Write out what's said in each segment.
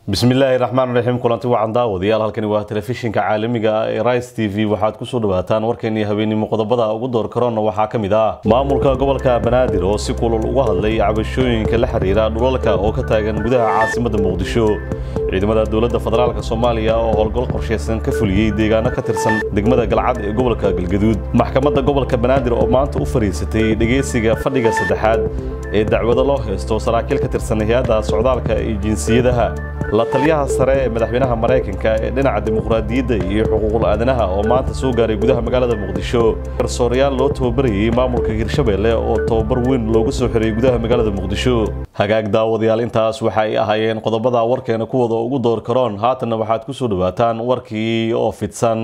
bismillaahi raxmaan raxiim kulanti wacan daawadayaal halkani waa telefishinka caalamiga ah ee rice t v waxaad kusoo dhawaataan warkeenii habeenimo qodobada ugu door karoona waxaa ka mid ah maamulka gobolka banaadir oo si kulul uga hadlay cabashooyinka la xiriira dhulalka oo ka taagan gudaha caasimada muqdisho ciidamada dowladda federaalk soomaaliya oo howlgal qorshaysan ka fuliyey deegaano ka tirsan degmada galcad ee gobolka galgaduud maxkamadda gobolka banaadir oo maanta u fariisatay dhegeysiga fadhiga saddexaad ee dacwado loo haysto saraakiil ka tirsan hay-adda socdaalka iyo jinsiyadaha la taliyaha sare ee madaxweynaha maraykanka ee dhinaca dimuqraadiyadda iyo xuquuqul aadanaha oo maanta soo gaaray gudaha magaalada muqdisho garsoorayaal loo tababarayey maamulka hirshabelle oo tababar weyn loogu soo xiray gudaha magaalada muqdisho hagaag daawadayaal intaas waxa ay ahaayeen qodobada warkeena kuwada ugu door karoon haatanna waxaad ku soo dhawaataan warkii oo fidsan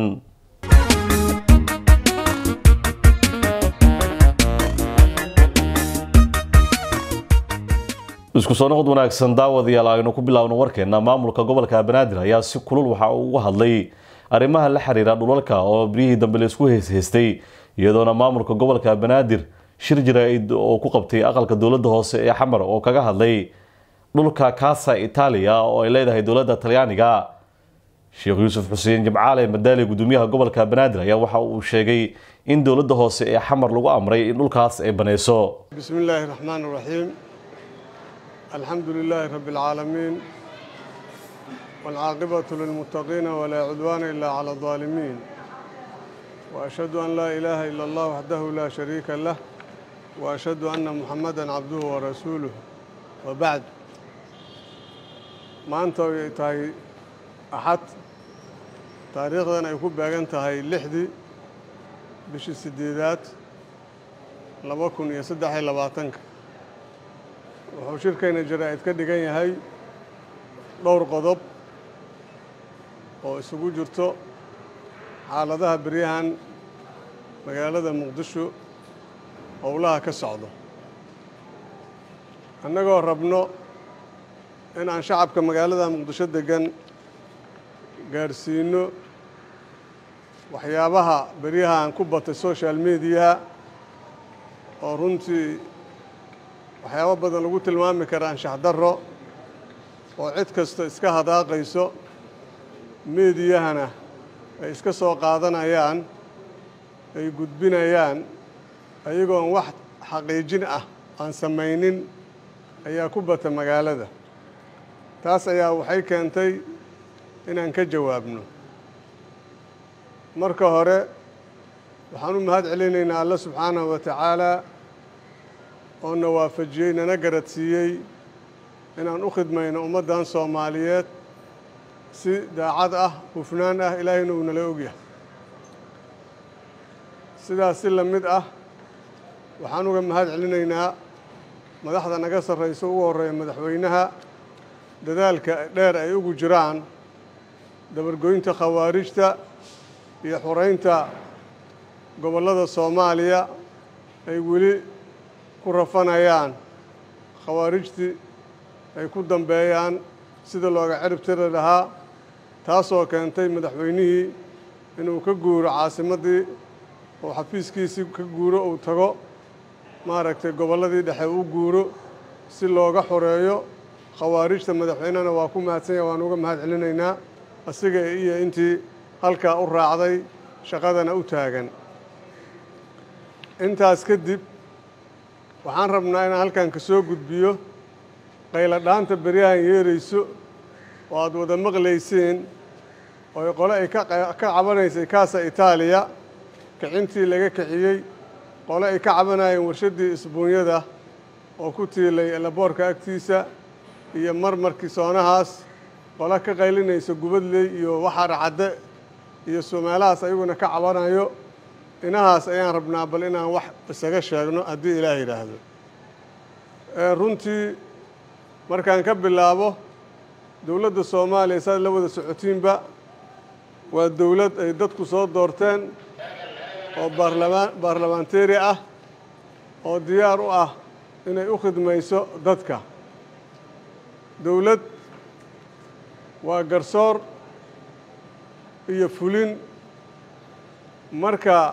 isku soo noqod wanaagsan daawadayaal aynu ku bilaawno warkeena maamulka gobolka banaadir ayaa si kulul waxa uu uga hadlay arrimaha la xiriira dhulalka oo biryihii dambe laisku heyshaystay iyadoona maamulka gobolka banaadir shir jaraa'id oo ku qabtay aqalka dowladda hoose ee xamar oo kaga hadlay dhulka kaasa itaaliya oo ay leedahay dowladda talyaaniga sheekh yuusuf xuseen jimcaale madaali gudoomiyaha gobolka banaadir ayaa waxa uu sheegay in dowladda hoose ee xamar lagu amray in dhulkaas ay banayso bismi illaahi raxmaan raxiim alxamdu lilaahi rabbi اlcaalamiin wاlcaaqibatu lilmuttaqiina walaa cudwaana ilaa cala اlظaalimiin waashhadu an laa ilaaha ila allah waxdahu laa shariika lah waashhadu anna muxamada cabduhu warasuuluh wabacd maanta ay tahay axad taariikhdan ay ku beegan tahay lixdii bishii sideedaad laba kun iyo saddex iyo labaatanka wuxuu shirkayna jaraa'id ka dhigan yahay dhowr qodob oo isugu jirto xaaladaha beryahan magaalada muqdisho howlaha ka socdo annagoo rabno in aan shacabka magaalada muqdisho deggan gaadhsiino waxyaabaha beryahan ku batay social mediaha oo runtii waxyaabo badan lagu tilmaami kara anshax darro oo cid kasta iska hadaaqayso meediyahana ay iska soo qaadanayaan ay gudbinayaan ayagoon wax xaqiijin ah aan samaynin ayaa ku bata magaalada taas ayaa waxay keentay inaan ka jawaabno marka hore waxaan u mahad celinaynaa alla subxaanahu wa tacaala oo na waafajiyey nana garadsiiyey inaan u khidmayno ummaddan soomaaliyeed si daacad ah hufnaan ah ilaahayna uu nala ogyahay sidaas si la mid ah waxaan uga mahad celinaynaa madaxda naga sarrayso ugu horreeya madaxweynaha dadaalka dheer ay ugu jiraan dabargoynta khawaarijta iyo xuraynta gobollada soomaaliya ay weli ku rafanayaan khawaarijtii ay ku dambeeyaan sida looga cirib tiri lahaa taasoo keentay madaxweynihii inuu ka guuro caasimaddii oo xafiiskiisii ka guuro uu tago maaragtay gobolladii dhexe u guuro si looga xoreeyo khawaarijta madaxweynehana waa ku mahadsanya waan uga mahad celinaynaa asiga iyo intii halkaa u raacday shaqadana u taagan intaas kadib waxaan rabnaa inaan halkan ka soo gudbiyo qayla dhaanta beryahan yeerayso oo aada wada maqlayseen oo qole ay ka cabanaysay kaasa itaaliya kicintii laga kiciyey qole ay ka cabanayeen warshaddii isbuunyada oo ku tiilay elaboorka agtiisa iyo marmarkii soonahaas qole ka qaylinaysa gubadley iyo waxaar cadde iyo somaalahaas ayaguna ka cabanayo inahaas ayaan rabnaa bal inaan wax isaga sheegno haddii ilaah yidhaahdo runtii markaan ka bilaabo dowladda soomaaliya saad la wada socotiinba waa dowlad ay dadku soo doorteen oo baarlamaan baarlamaanteri ah oo diyaar u ah inay u khidmayso dadka dowlad waa garsoor iyo fulin marka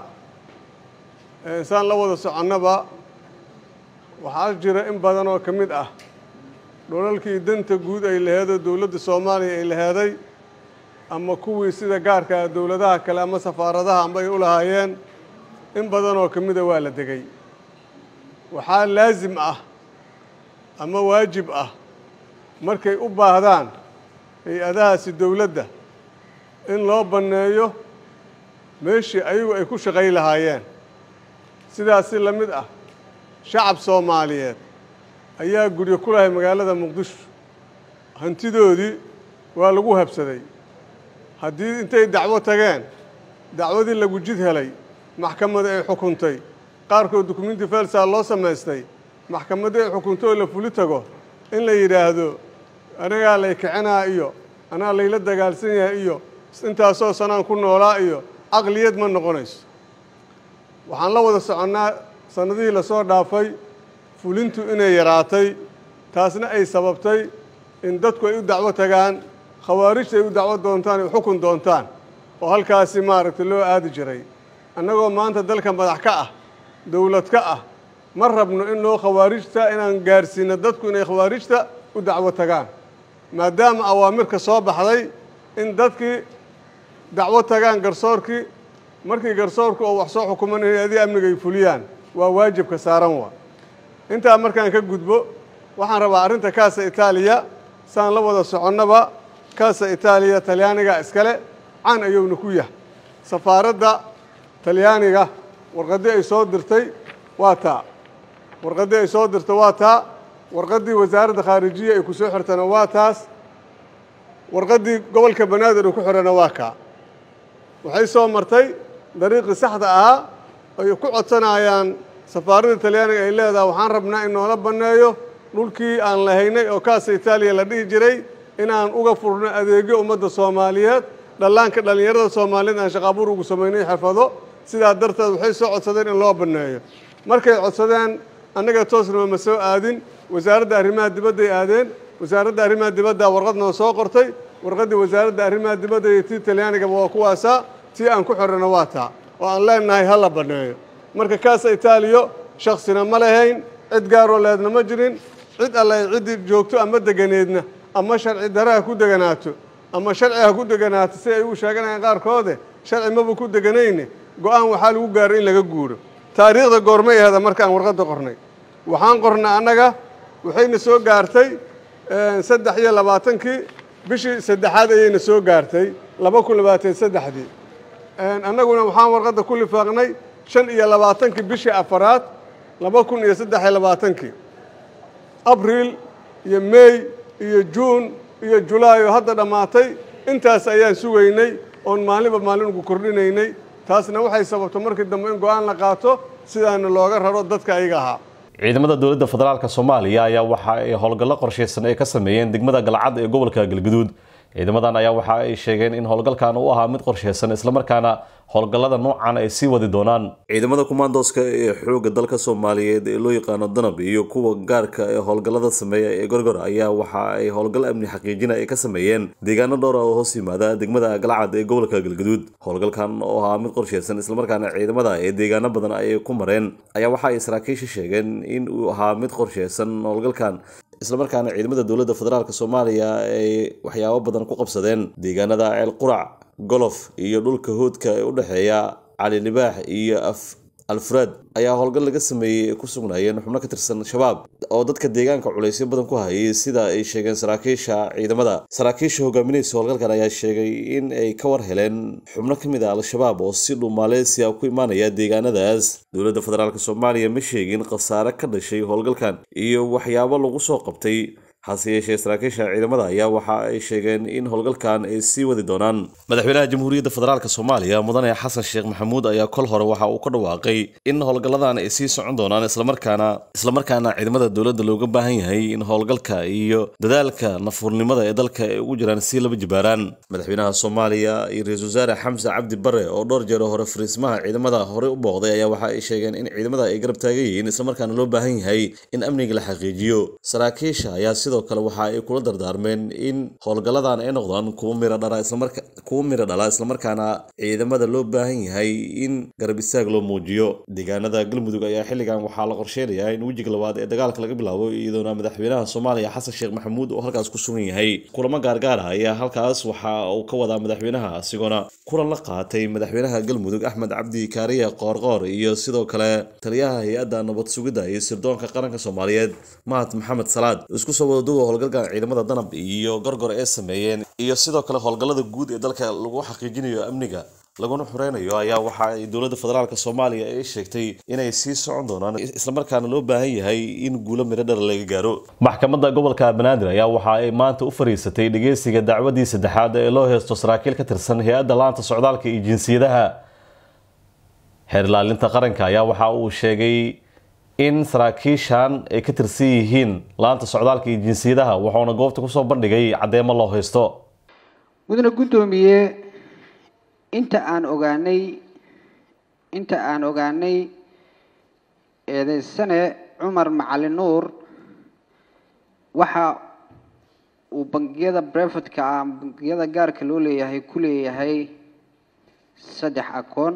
insaan la wada soconnaba waxaa jira in badan oo ka mid ah dhulalkii danta guud ay laheedoo dowladda soomaaliya ay laheeday ama kuwii sida gaarkaa dowladaha kale ama safaaradaha amba ay u lahaayeen in badan oo ka mida waa la degay waxaa laasim ah ama waajib ah markay u baahdaan hay-adahaasi dowladda in loo banneeyo meeshii ayagu ay ku shaqay lahaayeen sidaasi la mid ah shacab soomaaliyeed ayaa guryo ku lahay magaalada muqdisho hantidoodii waa lagu habsaday haddii intay dacwo tageen dacwadii lagu jid helay maxkamadda ay xukuntay qaarkood dukumenti felsaa loo samaystay maxkamaddii ay xukuntay oo la fuli tago in la yidhaahdo anagaa lay kicinaa iyo anaa layla dagaalsan yahay iyo intaasoo sanaan ku noolaa iyo caqliyad ma noqonayso waxaan la wada soconnaa sannadihii lasoo dhaafay fulintu inay yaraatay taasna ay sababtay in dadku ay u dacwo tagaan khawaarijta ay u dacwo doontaan ay xukun doontaan oo halkaasi maaragtay loo aadi jiray annagoo maanta dalka madax ka ah dowlad ka ah ma rabno in loo khawaarijta inaan gaarsiino dadku inay khawaarijta u dacwo tagaan maadaama awaamirka soo baxday in dadkii dacwo tagaan garsoorkii markii garsoorku oo wax soo xukuman hay-adii amniga ay fuliyaan waa waajibka saaran waa intaa markaan ka gudbo waxaan rabaa arrinta kaasa itaaliya saan la wada soconnaba kaasa itaaliya talyaaniga iskale can ayuuna ku yahay safaaradda talyaaniga warqaddii ay soo dirtay waa taa warqaddii ay soo dirtay waa taa warqaddii wasaaradda khaarijiya ay ku soo xirtana waa taas warqaddii gobolka banaadir uu ku xidhana waa kaa waxay soo martay dariiqii saxda ahaa ay ku codsanayaan safaaradda talyaaniga ay leedahay waxaan rabnaa in noola banneeyo dhulkii aan lahaynay oo kaasa itaaliya la dhihi jiray inaan uga furno adeegyo ummadda soomaaliyeed dhallaanka dhallinyarada soomaaliyeed aan shaqaabuur ugu samaynay xirfado sidaa darteed waxay soo codsadeen in loo banneeyo markay codsadeen annaga toosnaba ma soo aadin wasaaradda arrimaha dibadday aadeen wasaaradda arrimaha dibadda warqad noo soo qortay warqaddii wasaaradda arrimaha dibadda iyo tii talyaanigaba waa kuwaasaa tii aan ku xidhana waa taa oo aan leenahay ha la banneeyo marka kaasa itaaliyo shaksina ma lahayn cid gaaroo leedna ma jirin cid alle ciddii joogto ama deganeedna ama sharci dare ha ku deganaato ama sharci ha ku deganaato si ay u sheeganayaan qaarkoode sharci maba ku deganayne go-aan waxaa lagu gaaray in laga guuro taariikhda goormay aheda markaan warqadda qornay waxaan qornay annaga waxayna soo gaartay saddex iyo labaatankii bishii saddexaad ayayna soo gaartay laba kun labaatan saddexdii annaguna waxaan warqadda ku lifaaqnay shan iyo labaatankii bishii afaraad laba kun iyo saddex iyo labaatankii abriil iyo mey iyo juun iyo julaayo hadda dhammaatay intaas ayaan sugaynay oon maalinba maalin ugu kordhinaynay taasna waxay sababto markii dambe in go-aan la qaato sidaana looga raro dadka ayaga ahaa ciidamada dowladda federaalka soomaaliya ayaa waxa ay howlgallo qorshaysan ay ka sameeyeen degmada galcad ee gobolka galgaduud ciidamadan ayaa waxa ay sheegeen in howlgalkan uu ahaa mid qorshaysan islamarkaana howlgallada noocan ay sii wadi doonaan ciidamada kumaandooska ee xoogga dalka soomaaliyeed ee loo yaqaano danab iyo kuwa gaarka ee howlgallada sameeya ee gorgor ayaa waxa ay howlgal amni xaqiijina ay ka sameeyeen deegaano dhowr ah oo hoos yimaada degmada galcad ee gobolka galgaduud howlgalkan oo ahaa mid qorshaysan islamarkaana ciidamada ee deegaano badan ay ku mareen ayaa waxa ay saraakiisha sheegeen in uu ahaa mid qorshaysan howlgalkan islamarkaana ciidamada dowladda federaalk soomaaliya ay waxyaabo badan ku qabsadeen deegaanada ceel qurac golof iyo dhulka hoodka ee u dhexeeya cali libaax iyo alfred ayaa howlgal laga sameeyey ay ku sugnaayeen xubno ka tirsan shabaab oo dadka deegaanka culaysyo badan ku hayay sida ay sheegeen saraakiisha ciidamada saraakiisha hogaaminaysa howlgalkan ayaa sheegay in ay ka war heleen xubno ka mid a al-shabaab oo si dhuu maaleysiya ku imaanaya deegaanadaas dowladda federaalk soomaaliya ma sheegin khasaare ka dhashay howlgalkan iyo waxyaabo lagu soo qabtay hase yeeshee saraakiisha ciidamada ayaa waxa ay sheegeen in howlgalkan ay sii wadi doonaan madaxweynaha jamhuuriyadda federaalk soomaaliya mudane xasan sheekh maxamuud ayaa kol hore waxa uu ka dhawaaqay in howlgalladan ay sii socon doonaan islamarkaana islamarkaana ciidamada dowladda looga baahan yahay in howlgalka iyo dadaalka nafuurnimada ee dalka ay ugu jiraan si laba jibaaraan madaxweynaha soomaaliya iyo ra-iisul wasaare xamse cabdi bare oo dhowr jeer hore fariismaha ciidamada horey u booqday ayaa waxa ay sheegeen in ciidamada ay garab taagan yihiin islamarkaana loo baahan yahay in amniga la xaqiijiyo saraakiisha ayaa sidoo sidoo kale waxa ay kula dardaarmeen in howlgalladan ay noqdaan kuwo miro dhala islamarka kuwo miro dhala islamarkaana ciidamada loo baahan yahay in garab istaag loo muujiyo deegaanada galmudug ayaa xilligan waxaa la qorsheynayaa in wejiga labaad ee dagaalka laga bilaabo iyadoona madaxweynaha soomaaliya xasan sheekh maxamuud oo halkaas ku sugan yahay kulamo gaargaar ah ayaa halkaas waxa uu ka wadaa madaxweynaha asigoona kulan la qaatay madaxweynaha galmudug axmed cabdi kaariya qoorqoor iyo sidoo kale taliyaha hay-adda nabad sugidda iyo sirdoonka qaranka soomaaliyeed mahad maxamed salaad isku soo wadaduwa howlgalka ciidamada danab iyo gorgor ee sameeyeen iyo sidoo kale howlgallada guud ee dalka lagu xaqiijinayo amniga laguna xureynayo ayaa waxa ay dowladda federaalk soomaaliya ay sheegtay inay sii socon doonaan islamarkaana loo baahan yahay in guulo midho dhar laga gaaro maxkamadda gobolka banaadir ayaa waxa ay maanta u fariisatay dhegeysiga dacwadii saddexaad ee loo heesto saraakiil ka tirsan hay-adda laanta socdaalka iyo jinsiyadaha xeer ilaalinta qaranka ayaa waxa uu sheegay in saraakiishan ay ka tirsan yihiin laanta socdaalka iyo jinsiyadaha wuxuuna goobta kusoo bandhigay caddeemo loo haysto mudane guddoomiye inta aan ogaanay inta aan ogaanay eedeysane cumar macali nuur waxa uu bangiyada brevetka ah bangiyada gaarka loo leeyahay ku leeyahay saddex akoon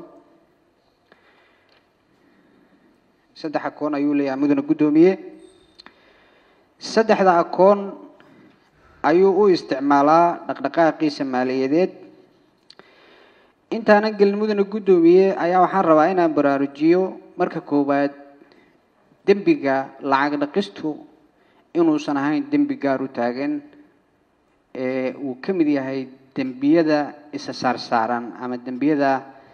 saddex akoon ayuu leeyahay mudane guddoomiye saddexda akoon ayuu u isticmaalaa dhaqdhaqaaqiisa maaliyadeed intaanan gelin mudane guddoomiye ayaa waxaan rabaa inaan baraarujiyo marka koowaad dembiga lacag dhaqistu inuusan ahayn dembi gaar u taagan ee uu ka mid yahay dembiyada isa saarsaaran ama dembiyada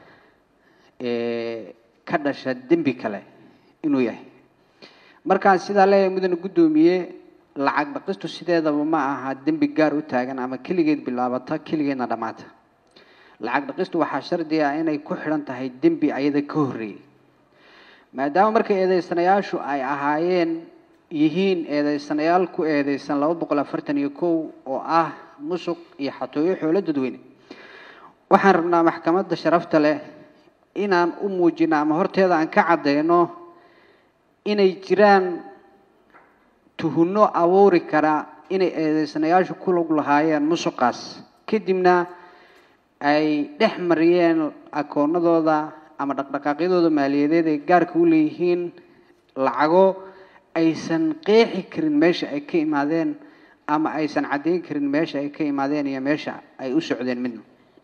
ka dhasha dembi kale inuu yahay markaan sidaa leeyahay mudane guddoomiye lacag dhaqistu sideedaba ma aha dembi gaar u taagan ama keligeed bilaabata keligeedna dhammaata lacag dhaqistu waxaa shardi ah inay ku xidhan tahay dembi ayada ka horreeyay maadaama marka eedeysanayaashu ay ahaayeen yihiin eedeysanayaal ku eedeysan laba boqol afartan iyo kow oo ah musuq iyo xatooyo xoolo dadweyne waxaan rabnaa maxkamadda sharafta leh inaan u muujino ama horteeda aan ka caddeyno inay jiraan tuhunno abuuri kara inay eedeysanayaashu ku lug lahaayeen musuqaas kadibna ay dhex mariyeen akoonadooda ama dhaqdhaqaaqyadooda maaliyadeed ay gaarka u leeyihiin lacago aysan qeexi karin meesha ay ka imaadeen ama aysan caddeyn karin meesha ay ka imaadeen iyo meesha ay u socdeen midna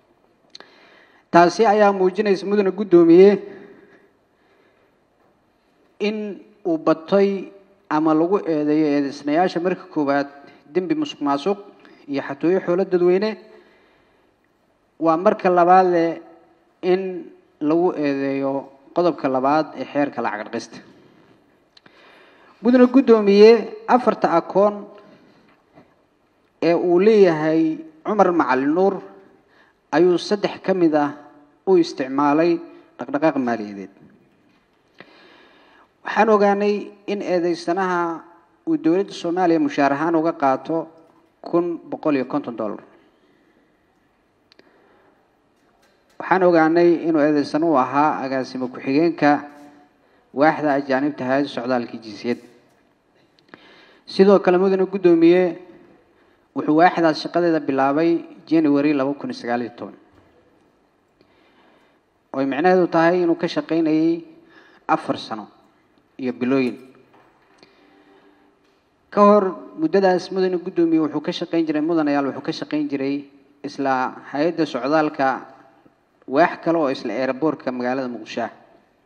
taasi ayaa muujinaysa mudane guddoomiye in uu batay ama lagu eedeeyo eedeysnayaasha marka koowaad dembi musuq maasuq iyo xatooyo xoolo dadweyne waa marka labaadle in lagu eedeeyo qodobka labaad ee xeerka lacag dhaqista mudane guddoomiye afarta akoon ee uu leeyahay cumar macali nuur ayuu saddex ka mid ah u isticmaalay dhaqdhaqaaq maaliyadeed waxaan ogaanay in eedeysanaha uu dowladda soomaaliya mushaar ahaan uga qaato kun boqol iyo konton dollar waxaan ogaanay inuu eedeysan u ahaa agaasimo ku-xigeenka waaxda ajaanibta hay-adda socdaalka jinsiyad sidoo kale mudane guddoomiye wuxuu waaxdaas shaqadeeda bilaabay january laba kun iyo sagaal iyo toban oy micnaheedu tahay inuu ka shaqaynayay afar sano iyo bilooyin ka hor muddadaas mudane guddoomiye wuxuu ka shaqayn jiray mudanayaal wuxuu ka shaqayn jiray isla hay-adda socdaalka waax kale oo isla eeraboortka magaalada muqdisho ah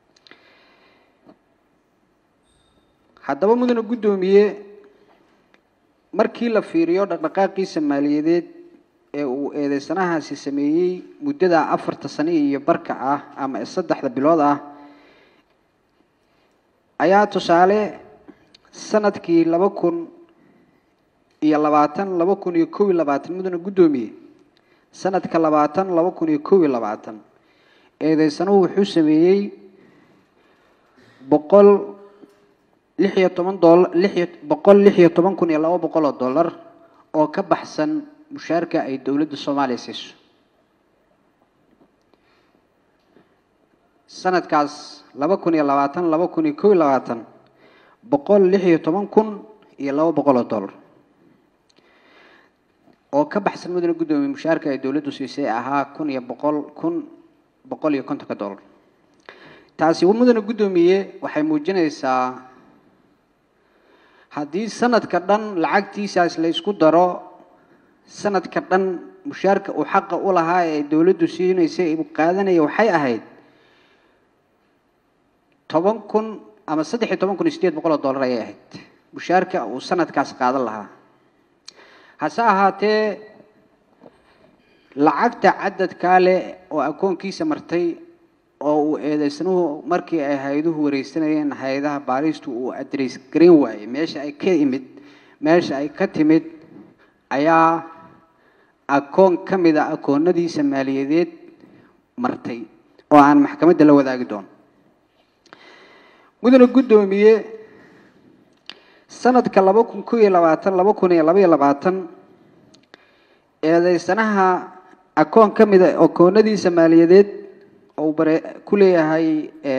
haddaba mudane guddoomiye markii la fiiriyo dhaqdhaqaaqiisa maaliyadeed ee uu eedeysanahaasi sameeyey muddada afarta sano iyo barka ah ama saddexda bilood ah ayaa tusaale sanadkii laba kun iyo labaatan laba kun iyo kow iyo labaatan mudane guddoomiye sanadka labaatan laba kun iyo kow iyo labaatan eedeysanuhu wuxuu sameeyey boqol lix iyo toban dola lixiyo boqol lix iyo toban kun iyo laba boqol oo dollar oo ka baxsan mushaarka ay dowladda soomaaliya siiso sanadkaas laba kun iyo labaatan laba kun iyo kow iyo labaatan boqol lix iyo toban kun iyo laba boqol oo dollar oo ka baxsan mudane guddoomiye mushaarka ay dowladdu siisay ahaa kun iyo boqol kun boqol iyo kontonka dollar taasi mudane guddoomiye waxay muujinaysaa haddii sanadka dhan lacagtiisaas la isku daro sanadka dhan mushaarka uu xaqa u lahaa ee dowladdu siinaysay uu qaadanaya waxay ahayd toban kun ama saddex iyo toban kun iyo sideed boqol oo dollar ayay ahayd mushaarka uu sanadkaas qaadan lahaa hase ahaatee lacagta cadadkaa leh oo akoonkiisa martay oo uu eedeysanuhu markii ay hay-aduhu wareysanayeen hay-adaha baaristu uu adreys garan waayey meesha ay ka imid meesha ay ka timid ayaa akoon ka mid a akoonadiisa maaliyadeed martay oo aan maxkamadda la wadaagi doono mudane guddoomiye sanadka laba kun ko iyo labaatan laba kun iyo laba iyo labaatan eedeysanaha akoon ka mid a akoonadiisa maaliyadeed uu bare ku leeyahay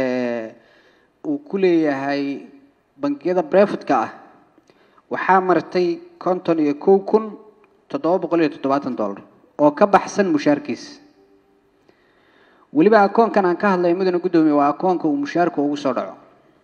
uu ku leeyahay bangiyada brefitka ah waxaa martay konton iyo kow kun toddoba boqol iyo toddobaatan dollar oo ka baxsan mushaarkiisa weliba akoonkan aan ka hadlay mudane guddoomiye waa akoonka uu mushaarka ugu soo dhaco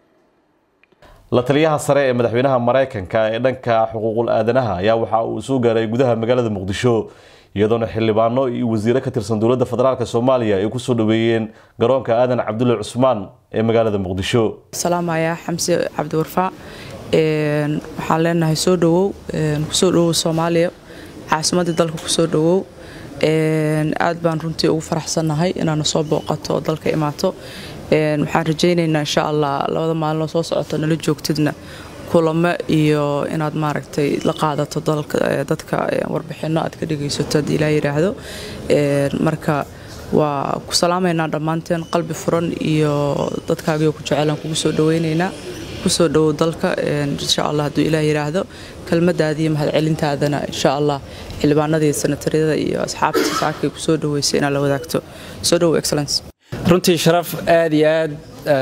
la taliyaha sare ee madaxweynaha maraykanka ee dhanka xuquuqul aadanaha ayaa waxa uu soo gaaray gudaha magaalada muqdisho iyadoona xildhibaano iyo wasiiro ka tirsan dowladda federaalk soomaaliya ay kusoo dhaweeyeen garoonka aadan cabdulle cusmaan ee magaalada muqdisho salaamaya xamse cabdiwarfaa waxaan leenahay soo dhawow kusoo dhawow soomaaliya caasimadii dalka kusoo dhawow aad baan runtii ugu faraxsannahay inaana soo booqato oo dalka imaato waxaan rajaynaynaa insha allah labada maalinoo soo socoto nala joogtidna kulamo iyo inaad maaragtay la qaadato dadka warbixino aad ka dhegaysato haddii ilaa yidhaahdo marka waa ku salaamaynaa dhammaanteen qalbi furan iyo dadkaagio ku jecelaan kugu soo dhaweynaynaa kusoo dhawow dalka insha allah hadduu ilaa yidhaahdo kelmadaadiiyo mahadcelintaadana insha allah xildhibaanadii sanatariyada iyo asxaabta saakay kusoo dhaweysay inaad la wadaagto soo dhawow excellence runtii sharaf aad iyo aad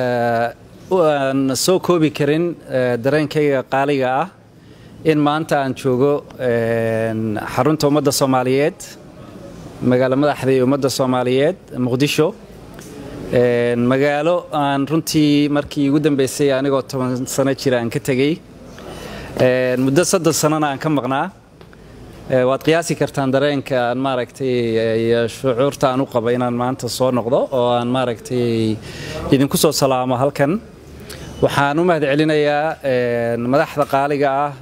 aan soo koobi karin dareenkayga qaaliga ah in maanta aan joogo xarunta ummadda soomaaliyeed magaalo madaxdii ummadda soomaaliyeed muqdisho magaalo aan runtii markii ugu dambeysay anigoo toban sano jira aan ka tegey muddo soddon sanona aan ka maqnaa waad qiyaasi kartaan dareenka aan maaragtay iyo shucuurta aan u qaba inaan maanta soo noqdo oo aan maaragtay idinku soo salaamo halkan waxaan u mahad celinayaa madaxda qaaliga ah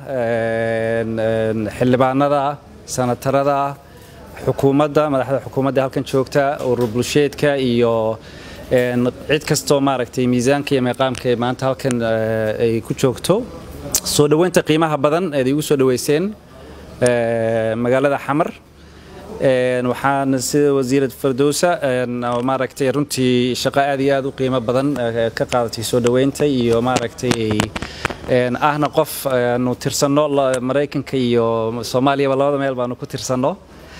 xildhibaanada sanatarada xukuumadda madaxda xukuumadda halkan joogta urur bulsheedka iyo cid kastoo maaragtay miisaanka iyo meeqaamka maanta halkan ay ku joogto soo dhoweynta qiimaha badan eed igu soo dhoweyseen magaalada xamar waxaan sida wasiirad fardowsa maaragtay runtii shaqo aad iyo aad u qiimo badan ka qaadatay soo dhoweynta iyo maaragtay ahna qof aanu tirsanno maraykanka iyo soomaaliyaba labada meel baanu ku tirsanno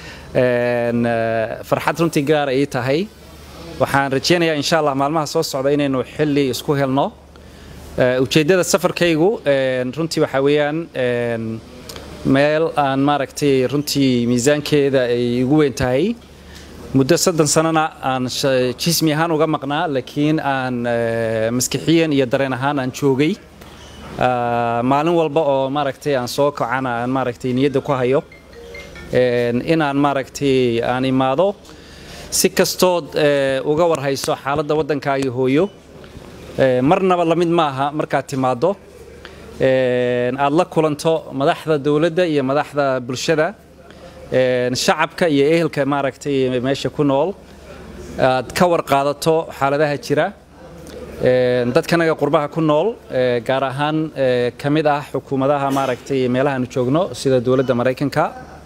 farxad runtii gaar ay tahay waxaan rajeynayaa insha allah maalmaha soo socda inaynu xilli isku helno ujeeddada safarkaygu runtii waxaa weeyaan meel aan maaragtay runtii miisaankeeda ay ugu weyn tahay muddo soddon sanona aan jismi ahaan uga maqnaa laakiin aan maskixiyan iyo dareen ahaan aan joogay maalin walba oo maaragtay aan soo kacana aan maaragtay niyadda ku hayo inaan maaragtay aan imaado si kastood uga warhayso xaaladda waddankaagii hooyo marnaba lamid maaha markaad timaaddo aad la kulanto madaxda dowladda iyo madaxda bulshada shacabka iyo ehelka maaragtay meesha ku nool aad ka warqaadato xaaladaha jira dadkanaga qurbaha ku nool gaar ahaan ka mid ah xukuumadaha maaragtay meelahaanu joogno sida dowladda maraykanka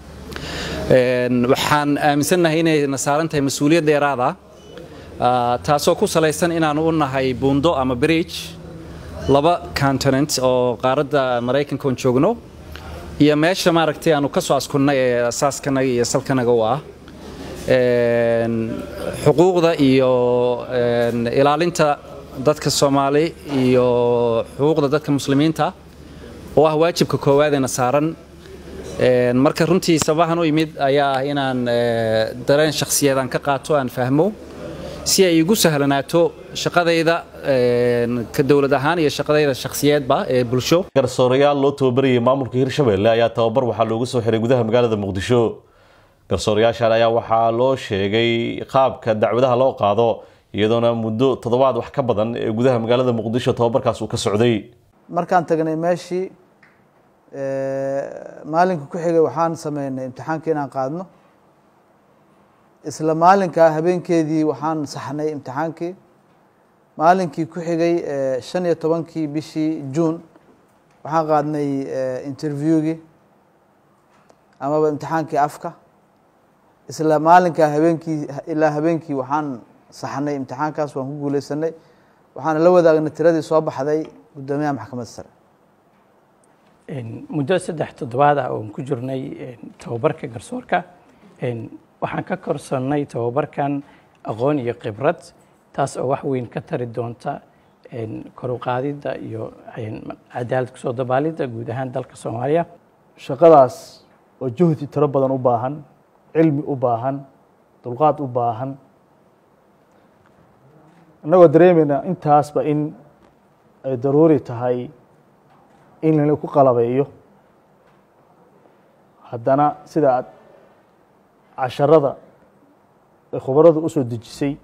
waxaan aaminsannahay inayna saaran tahay mas-uuliyad dheeraada taasoo ku salaysan inaanu u nahay buundo ama bridge laba continent oo qaaradda maraykanka on joogno iyo meesha maaragtay aanu ka soo askunnay ee asaaskanaga iyo salkanaga u ah xuquuqda iyo ilaalinta dadka soomaali iyo xuquuqda dadka muslimiinta oo ah waajibka koowaadena saaran marka runtii sababahan u yimid ayaa ah inaan dareen shakhsiyadan ka qaato aan fahmo si ay igu sahlanaato shaqadayda ka dowlad ahaan iyo shaqadayda shakhsiyeedba ee bulsho garsoorayaal loo tababarayay maamulka hirshabelle ayaa tababar waxaa loogu soo xiray gudaha magaalada muqdisho garsoorayaashan ayaa waxaa loo sheegay qaabka dacwadaha loo qaado iyadoona muddo toddobaad wax ka badan ee gudaha magaalada muqdisho tababarkaas uu ka socday markaan tagnay meeshii maalinka ku xigay waxaan sameynay imtixaanka inaan qaadno isla maalinkaa habeenkeedii waxaan saxnay imtixaankii maalinkii ku xigay shan iyo tobankii bishii juun waxaan qaadnay interviewgii amaba imtixaankii afka isla maalinkaa habeenkii ilaa habeenkii waxaan saxnay imtixaankaas waan ku guuleysanay waxaana la wadaagnay tiradii soo baxday guddoomiyaha maxkamadda sare muddo saddex toddobaad ah oon ku jirnay tababarka garsoorka waxaan ka korsannay tababarkan aqoon iyo khibrad taas oo wax weyn ka tari doonta koruqaadidda iyo cadaalad kusoo dabaalidda guud ahaan dalka soomaaliya shaqadaas oo juhdi tiro badan u baahan cilmi u baahan dulqaad u baahan innagoo dareemayna intaasba in ay daruuri tahay in lana ku qalabeeyo haddana sida aad casharada ay khubaradu u soo dejisay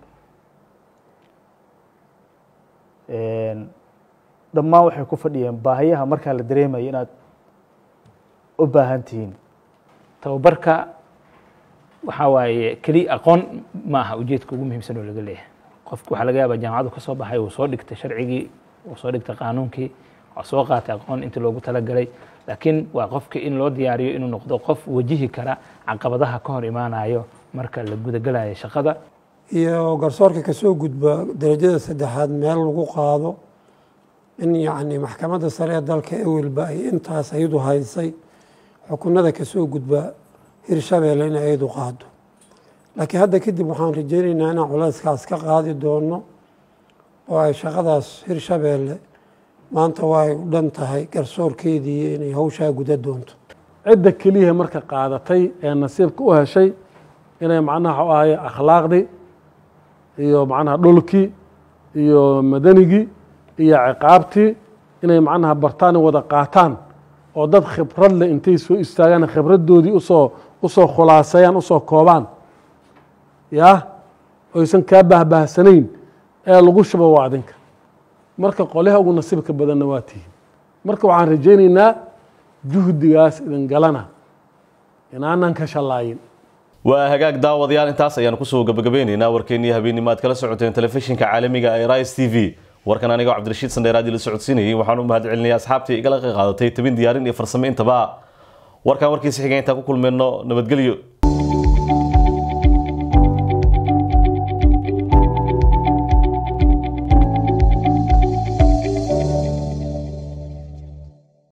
dhammaan waxay ku fadhiyeen baahiyaha markaa la dareemaya inaad u baahan tihiin tababarka waxaa waaye keliya aqoon ma aha ujeedka ugu muhiimsan oo laga leeyahay qofku waxaa laga yaabaa jaamacadu ka soo baxay uu soo dhigtay sharcigii uu soo dhigtay qaanuunkii waa soo qaatay aqoon intii loogu talagalay laakiin waa qofka in loo diyaariyo inuu noqdo qof wajihi kara caqabadaha ka hor imaanayo marka la gudagalayo shaqada iyo garsoorka kasoo gudba darajada saddexaad meel lagu qaado in yacni maxkamadda sare ee dalka ewelba ay intaas ayadu haysay xukunada kasoo gudba hirshabeelle in ayadu qaado laakiin hadda kadib waxaan rajaynaynaa inaan culayskaas ka qaadi doono oo ay shaqadaas hirshabeelle maanta waa u dhan tahay garsoorkeedii inay hawshaa guda doonto cidda keliya marka qaadatay ee nasiibka u heshay inay macnaha waxu ahaye akhlaaqdii iyo macnaha dhulkii iyo madanigii iyo ciqaabtii inay macnaha bartaan wada qaataan oo dad khibrad leh intay soo istaagaan khibraddoodii usoo usoo khulaaseeyaan usoo koobaan yaa oysan kaa bahbaahsanayn ee lagu shubo waa adinka marka qolyaha ugu nasiibka badanna waa tihiin marka waxaan rajaynaynaa juhdigaas idin galana inaanan ka shallaayin waa hagaag daawadayaal intaas ayaanu kusoo gabagabeynaynaa warkeennii habeennimo aad kala socoteen telefishinka caalamiga ee rise t v warkan anigoo cabdirashiid sandheeraadii la socodsiinayay waxaan u mahad celinaya asxaabtii igala qeyqaadatay tabin diyaarin iyo farsamo intaba warkan warkiisa xiga intaan ku kulmeyno nabadgelyo